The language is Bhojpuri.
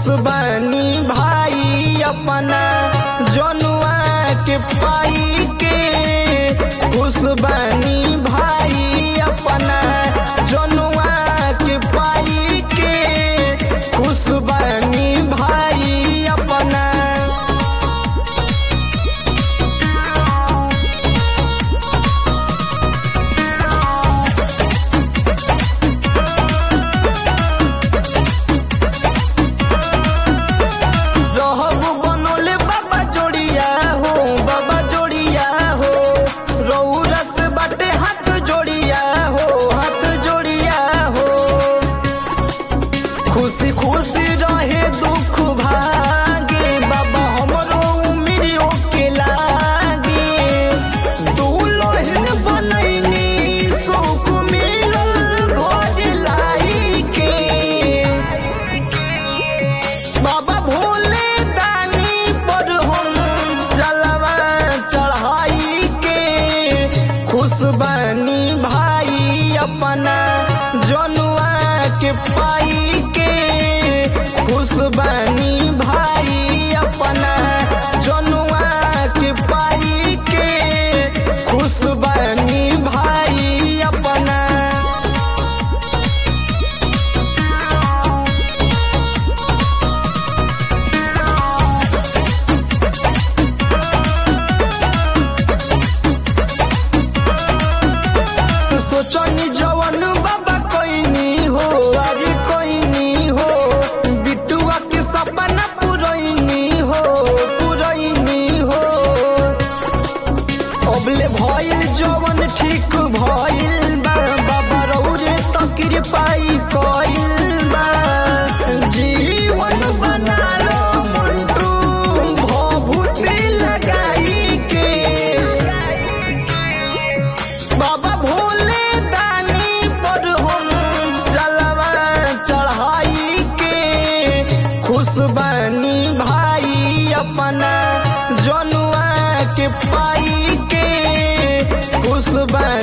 खुशबानी भाई अपना जनुआ के पाई के खुशबानी भाई अपना जनुआ के पाई के खुशबानी भाई अपना रहब बनोले बाबा जोड़िया हो बाबा जोड़िया हो रौरस बाटे हाथ जोड़िया हो हाथ जोड़िया हो खुशी खुशी रहे दुख भागे बाबा हमरो उमिरियो के लागे दुल्हन बनैनी सुख मिलल घर लाई के बाबा भोले दानी पर हम जलवा चढ़ाई के खुशबानी भाई अपना जनुआ के पाई के खुशबानी भाई अपना जनुआ के पाई के खुशबानी भाई अपना सोचनी जवन बाबा कोइनी हो अरे कोइनी हो बिटुआ के सपना पुरैनी हो पुरैनी हो अबले भइल जवन ठीक भइल बा बाबा रौरे तकिर पाई कइल बा जीवन बना लो मंटू भभूति लगाई के बाबा भोले दानी पर हम जलवा चढ़ाई के खुशबानी भाई अपना जनुआ के पाई के खुशबानी